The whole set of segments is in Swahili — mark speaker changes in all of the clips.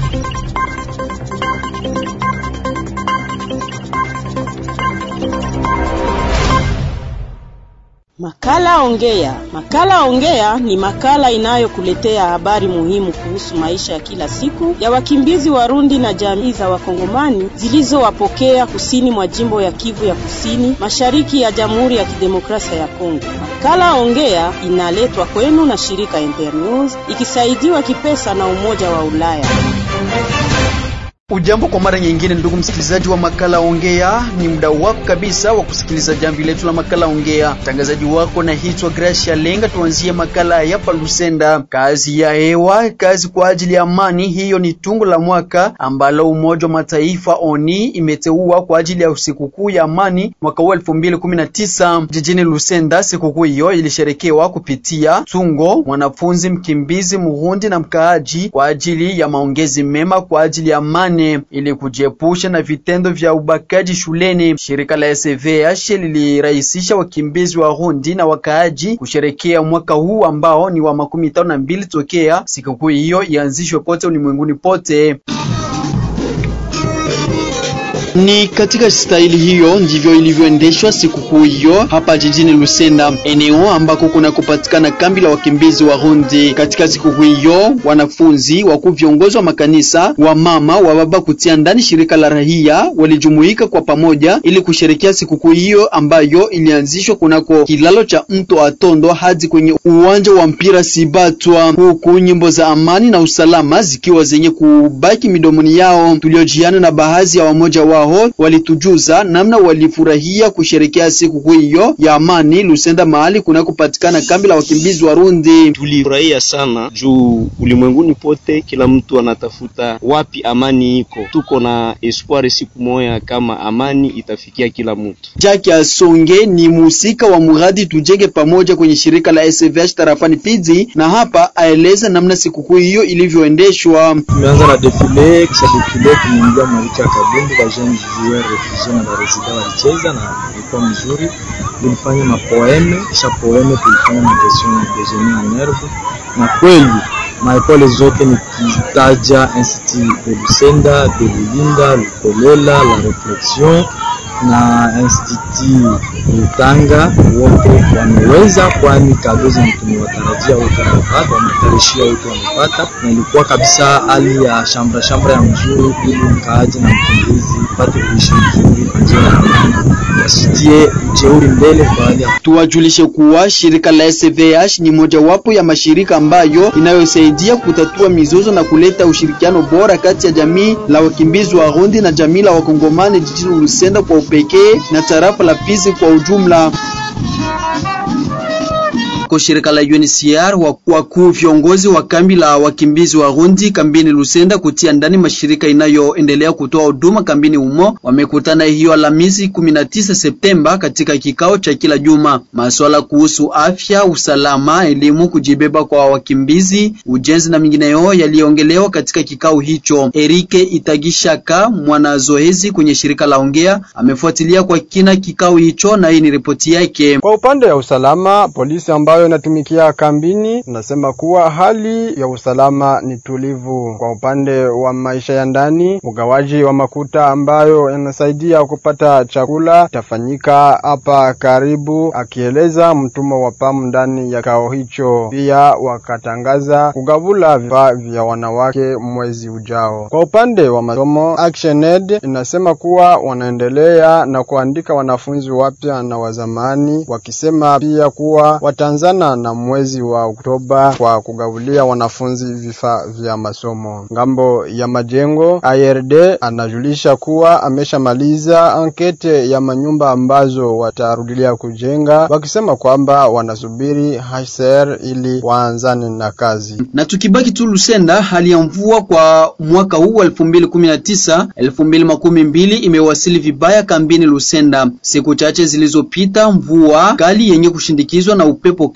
Speaker 1: Makala Ongea. Makala Ongea ni makala inayokuletea habari muhimu kuhusu maisha ya kila siku ya wakimbizi Warundi na jamii za Wakongomani zilizowapokea kusini mwa jimbo ya Kivu ya Kusini, mashariki ya Jamhuri ya Kidemokrasia ya Kongo. Makala Ongea inaletwa kwenu na shirika Internews ikisaidiwa kipesa na Umoja wa Ulaya.
Speaker 2: Ujambo kwa mara nyingine, ndugu msikilizaji wa makala Ongea, ni muda wako kabisa wa kusikiliza jambo letu la makala Ongea. Mtangazaji wako naitwa Gracia Lenga. Tuanzie makala ya Lusenda. Kazi ya hewa, kazi kwa ajili ya amani, hiyo ni tungo la mwaka ambalo Umoja wa Mataifa ONI imeteua kwa ajili ya sikukuu ya amani mwaka huu 2019 jijini Lusenda. Sikukuu hiyo ilisherekewa kupitia tungo mwanafunzi, mkimbizi, muhundi na mkaaji kwa ajili ya maongezi mema kwa ajili ya amani ili kujiepusha na vitendo vya ubakaji shuleni. Shirika la SVH lilirahisisha wakimbizi wa Rundi na wakaaji kusherekea mwaka huu ambao ni wa makumi tano na mbili tokea sikukuu hiyo ianzishwe kote ulimwenguni pote. Ni katika staili hiyo ndivyo ilivyoendeshwa sikukuu hiyo hapa jijini Lusenda, eneo ambako kuna kupatikana kambi la wakimbizi wa Rundi. Katika sikukuu hiyo, wanafunzi, wakuu, viongozi wa makanisa, wa mama, wa baba kutia ndani shirika la rahia walijumuika kwa pamoja ili kusherekea sikukuu hiyo ambayo ilianzishwa kunako kilalo cha mto Atondo hadi kwenye uwanja wa mpira Sibatwa, huku nyimbo za amani na usalama zikiwa zenye kubaki midomoni yao. Tuliojiana na baadhi ya wamoja wao walitujuza namna walifurahia kusherekea siku hiyo ya amani Lusenda, mahali kunakopatikana kambi la wakimbizi Warundi.
Speaker 3: Tulifurahia sana juu ulimwenguni pote kila mtu anatafuta wapi amani iko. Tuko na espoir siku moja kama amani itafikia kila mtu.
Speaker 2: Jacques Asonge ni muhusika wa muradi tujenge pamoja kwenye shirika la SVH tarafani Fizi, na hapa aeleza namna sikukuu hiyo ilivyoendeshwa.
Speaker 4: Tumeanza na defile, kisha defile tumeingia mwaliko ya kabumbu bajeni joueur refugee na baresida walicheza na ilikuwa mzuri. Tulifanya mapoeme, kisha poeme tulifanya magestion dejeuner en herbe, na kweli maepole zote nikitaja Institut de Lusenda, de Lulinda, Lukolela, la Reflexion na Institut Lutanga wote wameweza, kwani kado zenye tumewatarajia wote wamepata, wametarishia wote wamepata, na ilikuwa kabisa hali ya shambra shambra ya mzuri, ili mkaaji na mkimbizi pate kuishi vizuri kwa njia ya amani, wasitie ujeuri mbele kwa hali ya
Speaker 2: Tuwajulishe kuwa shirika la SVH ni mojawapo ya mashirika ambayo inayosaidia kutatua mizozo na kuleta ushirikiano bora kati ya jamii la wakimbizi wa Rundi na jamii la wakongomani jijini Lusenda kwa upekee na tarafa la Fizi kwa ujumla. Kwa shirika la UNHCR wakuu viongozi wa kambi la wakimbizi wa Rundi kambini Lusenda kutia ndani mashirika inayoendelea kutoa huduma kambini humo wamekutana hiyo Alhamisi 19 Septemba katika kikao cha kila juma. Masuala kuhusu afya, usalama, elimu, kujibeba kwa wakimbizi, ujenzi na mingineyo yaliongelewa katika kikao hicho. Erike Itagishaka mwanazoezi kwenye shirika la Ongea amefuatilia kwa kina kikao hicho na hii ni ripoti yake.
Speaker 5: Kwa upande wa usalama, polisi ambayo inatumikia kambini nasema kuwa hali ya usalama ni tulivu. Kwa upande wa maisha ya ndani, ugawaji wa makuta ambayo yanasaidia kupata chakula itafanyika hapa karibu, akieleza mtumwa wa PAM ndani ya kikao hicho. Pia wakatangaza kugavula vifaa vya wanawake mwezi ujao. Kwa upande wa masomo, ActionAid inasema kuwa wanaendelea na kuandika wanafunzi wapya na wazamani, wakisema pia kuwa wataanzana na mwezi wa Oktoba kwa kugavulia wanafunzi vifaa vya masomo. Ngambo ya majengo, IRD anajulisha kuwa ameshamaliza ankete ya manyumba ambazo watarudilia kujenga, wakisema kwamba wanasubiri HCR ili waanzane na kazi.
Speaker 2: Na tukibaki tu Lusenda, hali ya mvua kwa mwaka huu wa 2019 2020 imewasili vibaya kambini Lusenda. Siku chache zilizopita, mvua kali yenye kushindikizwa na upepo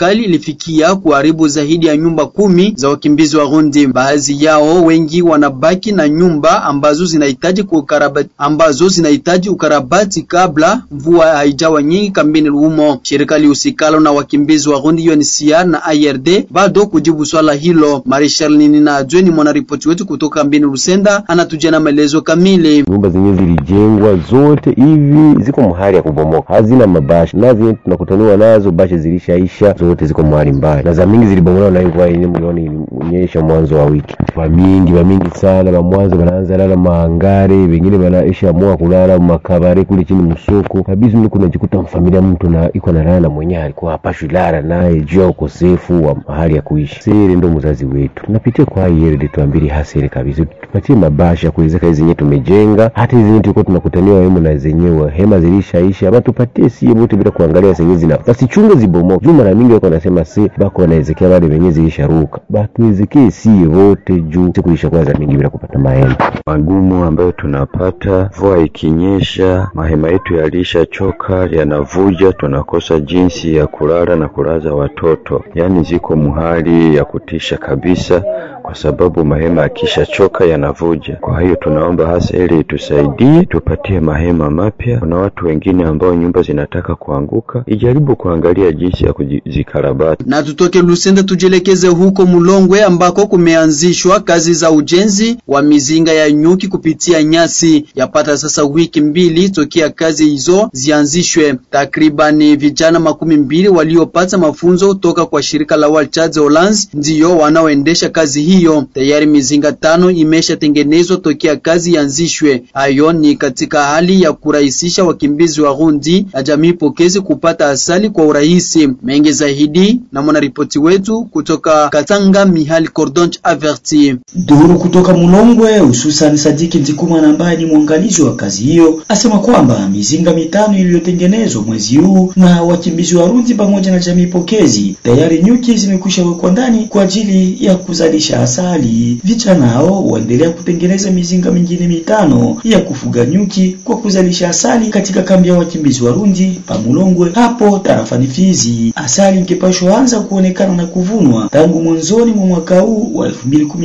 Speaker 2: kali ilifikia kuharibu zaidi ya nyumba kumi za wakimbizi wa Rundi. Baadhi yao wengi wanabaki na nyumba ambazo zinahitaji kukarabati, ambazo zinahitaji ukarabati kabla mvua haijawa nyingi kambini humo. Shirika lihusikalo na wakimbizi wa Rundi UNHCR na IRD bado kujibu swala hilo. Marshal Nina Adjwe ni mwanaripoti wetu kutoka kambini Lusenda, anatujia na maelezo kamili.
Speaker 6: Nyumba zenyewe zilijengwa zote hivi ziko mahali ya kubomoka, hazina mabashi na zenye tunakutaniwa nazo bashi zilishaisha zote, ziko mahali mbaya, na za mingi zilibomolewa na mvua yenyewe mlioni ilinyesha mwanzo wa wiki. Vamingi vamingi sana va mwanzo wanaanza lala maangare, wengine wanaisha amua kulala makabare kule chini msoko kabisa. Mimi kunajikuta mfamilia mtu na iko na lala mwenyewe alikuwa hapashwi lala naye juu ya ukosefu wa mahali ya kuishi. Siri ndo mzazi wetu, tunapitia kwa hii yeye tuambili hasiri kabisa, tupatie mabashi ya kuwezeka hizi zenyewe tumejenga, hata hizi zenyewe tulikuwa tunakutaniwa wemo na zenyewe hema zilishaisha, ama tupatie sie wote bila kuangalia zenyewe zina basichunge zibomoke. Juu mara mingi wako wanasema si bako wanaezekea wale wenyewe zilisharuka, batuwezekee sie wote juu siku ilishakuwa za mingi bila kupata mahema.
Speaker 7: Magumu ambayo tunapata, mvua ikinyesha, mahema yetu yalishachoka, yanavuja, tunakosa jinsi ya kulala na kulaza watoto, yaani ziko muhali ya kutisha kabisa, kwa sababu mahema yakishachoka yanavuja. Kwa hiyo tunaomba hasa ili itusaidie, tupatie mahema mapya. Kuna watu wengine ambao nyumba zinataka kuanguka, ijaribu kuangalia jinsi ya kuzikarabati.
Speaker 2: Na tutoke Lusenda tujielekeze huko Mulongwe ambako kumeanzishwa kazi za ujenzi wa mizinga ya nyuki kupitia nyasi. Yapata sasa wiki mbili tokea kazi hizo zianzishwe. Takribani vijana makumi mbili waliopata mafunzo toka kwa shirika la World Church Hollands ndiyo wanaoendesha kazi hiyo. Tayari mizinga tano imeshatengenezwa tokea kazi ianzishwe. Hayo ni katika hali ya kurahisisha wakimbizi wa Rundi na jamii pokezi kupata asali kwa urahisi. Mengi zaidi na mwanaripoti wetu kutoka Katanga, Mihali Cordonch Averti.
Speaker 8: Duru kutoka Mulongwe, hususan Sadiki Nzikumana ambaye ni mwangalizi wa kazi hiyo, asema kwamba mizinga mitano iliyotengenezwa mwezi huu na wakimbizi wa Rundi pamoja na jamii pokezi, tayari nyuki zimekwisha wekwa ndani kwa ajili ya kuzalisha asali. Vijana hao waendelea kutengeneza mizinga mingine mitano ya kufuga nyuki kwa kuzalisha asali katika kambi ya wakimbizi wa Rundi pa Mulongwe hapo tarafani Fizi. Asali ingepashwa anza kuonekana na kuvunwa tangu mwanzoni mwa mwaka huu wa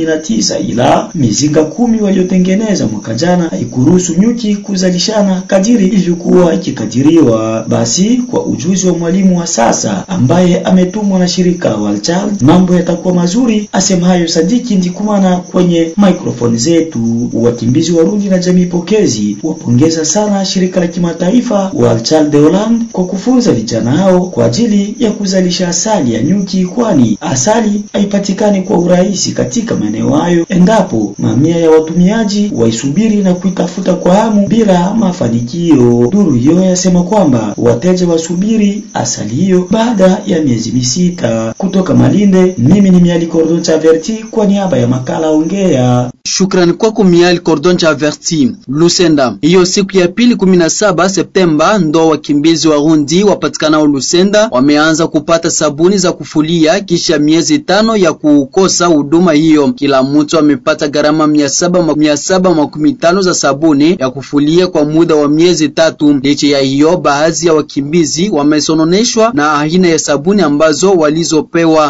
Speaker 8: 2019 ila mizinga kumi waliotengeneza mwaka jana haikuruhusu nyuki kuzalishana kadiri ilivyokuwa ikikadiriwa. Basi kwa ujuzi wa mwalimu wa sasa ambaye ametumwa na shirika Walchild, mambo yatakuwa mazuri, asema hayo Sadiki Ndikumana kwenye microphone zetu. Wakimbizi Warundi na jamii pokezi wapongeza sana shirika la kimataifa Walchild de Holland kwa kufunza vijana hao kwa ajili ya kuzalisha asali ya nyuki, kwani asali haipatikani kwa urahisi katika maeneo hayo endapo mamia ya watumiaji waisubiri na kuitafuta kwa hamu bila mafanikio. Duru hiyo yasema kwamba wateja wasubiri asali hiyo baada ya miezi misita. Kutoka Malinde, mimi ni Miali Cordon Chaverti kwa niaba ya makala Ongea.
Speaker 2: Shukrani kwako Miali Cordon Chaverti. Lusenda, hiyo siku ya pili 17 Septemba ndo wakimbizi wa Rundi wapatikanao Lusenda wameanza kupata sabuni za kufulia kisha miezi tano ya kukosa huduma hiyo. Kila mtu amepata gharama mia saba mia saba makumi tano za sabuni ya kufulia kwa muda wa miezi tatu. Licha ya hiyo, baadhi ya wakimbizi wamesononeshwa na aina ya sabuni ambazo walizopewa.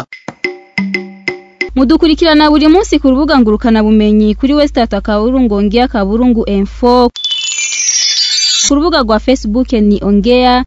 Speaker 9: mudukurikirana buri munsi ku rubuga ngurukana bumenyi kuri westat akaburungu ongea kaburungu info ku rubuga rwa facebook ni ongea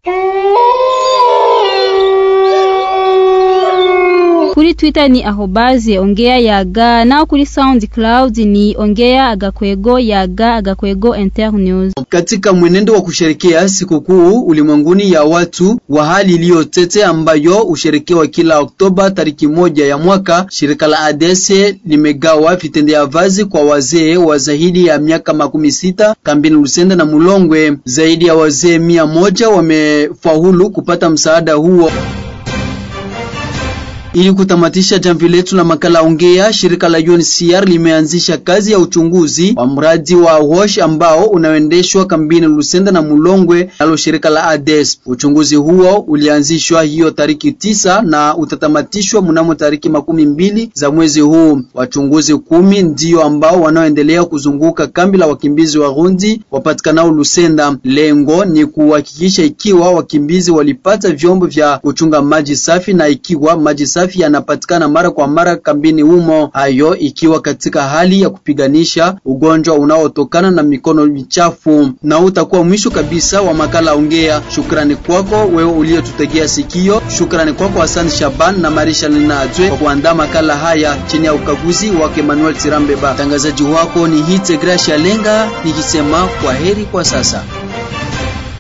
Speaker 9: kuri twitter ni ahobaze ongea yaga naho kuri soundcloud ni ongea agakwego yaga agakwego internews
Speaker 2: Katika mwenendo wa kusherekea sikukuu ulimwenguni ya watu wa hali iliyotete ambayo husherekewa kila Oktoba tariki moja ya mwaka, shirika la ADS limegawa vitendea vazi kwa wazee wa zaidi ya miaka makumi sita kambini Lusenda na Mulongwe. Zaidi ya wazee mia moja wamefaulu kupata msaada huo. Ili kutamatisha jamvi letu la makala ongea, shirika la UNHCR limeanzisha kazi ya uchunguzi wa mradi wa WASH ambao unaoendeshwa kambini Lusenda na Mulongwe nalo shirika la ADES. Uchunguzi huo ulianzishwa hiyo tariki tisa na utatamatishwa mnamo tariki makumi mbili za mwezi huu. Wachunguzi kumi ndio ambao wanaoendelea kuzunguka kambi la wakimbizi wa Rundi wapatikanao Lusenda. Lengo ni kuhakikisha ikiwa wakimbizi walipata vyombo vya kuchunga maji safi na ikiwa maji safi yanapatikana mara kwa mara kambini humo, hayo ikiwa katika hali ya kupiganisha ugonjwa unaotokana na mikono michafu. Na utakuwa mwisho kabisa wa makala ongea. Shukrani kwako wewe uliyetutegea sikio. Shukrani kwako Hassan Shaban na Marisha Linajwe kwa kuandaa makala haya chini ya ukaguzi wake Emmanuel Tirambeba. Mtangazaji wako ni Hite Gracia Lenga nikisema kwa heri kwa sasa.